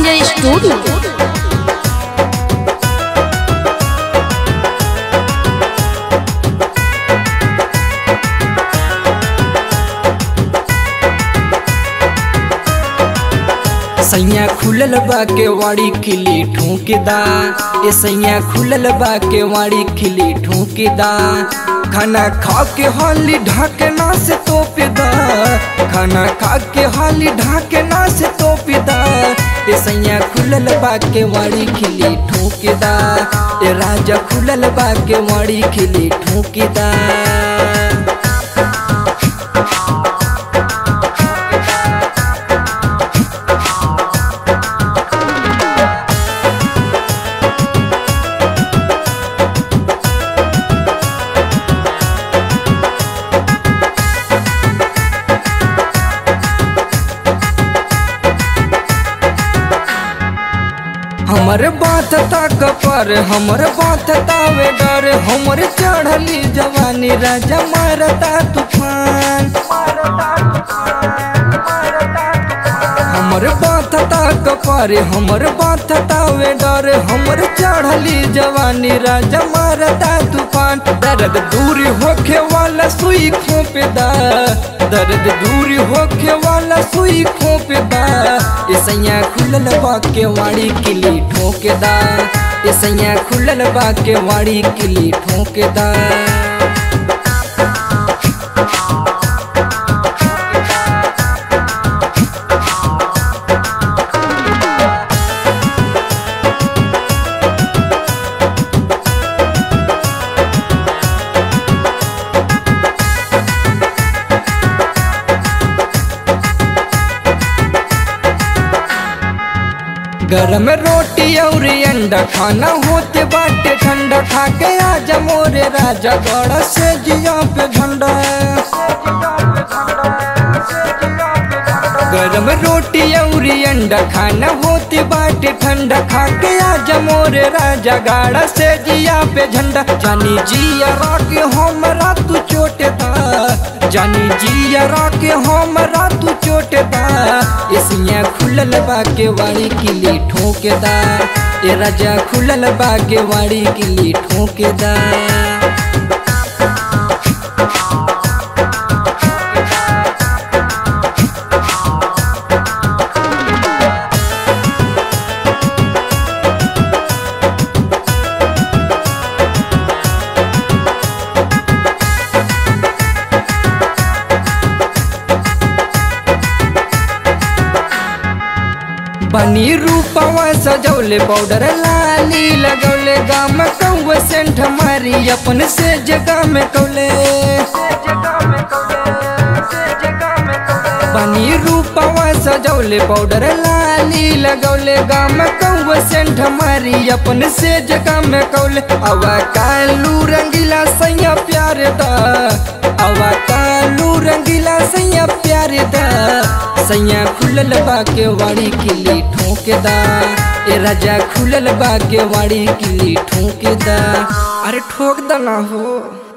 Sanjay studio सैया खुलल बा के वाड़ी खिली ठोकेदा ए सैया खुलल बा के वाड़ी खिली ठोकेदा खाना खा के हाली ढाकना से तोपेदा खाना खा के हाली ढाकना से तोपेदा ए सैया खुलल बा के वाड़ी खिली ठोकेदा ए राजा खुलल बा के वाड़ी खिली ठोकेदा हमर बात तक पर हमर बात तावे डर हमर चढ़ली जवानी राजा मारता तूफान हमर बात तक पर हमर बात तावे डर हमर चढ़ली जवानी राजा मारता तूफान दर्द दूर होखे वाला सुई खोपेदा दर्द दूर होखे वाला सुई खोपेदा ए सैया खुलल बा के वाड़ी किली ठोकेदा ए सैया खुलल बा के वाड़ी किली ठोकेदा गरम रोटी और अंडा खाना होते बाटे ठंडा खा के आजा मोरे राजा गड़ा से जिया पे झंडा गरम रोटी और अंडा खाना होते बाटे ठंडा खा के आजा मोरे राजा गाड़ा से जिया पे झंडा जानी जिया राके हमरा तू चोटेता जानी जिया राके हमरा तू चोटेता एसिया खुलल बा के वाड़ी किली ठोकेदा ए राजा खुलल बा के वाड़ी किली ठोकेदा बनी रूपवा सजौले पाउडर लाली लगौले गाम कौवे सेंठ मारी अपन से जगह में कौले बनी रूपवा सजौले पाउडर लाली लगौले गाम कौवे सेंठ मारी अपन से जगह में कौले अवा कालू रंगीला सैया प्यार दा अवा कालू रंगीला सैया प्यार दा सैया खुलल बा के वाड़ी किली ठोकेदा ए राजा खुलल बा के वाड़ी किली ठोकेदा अरे ठोक दना हो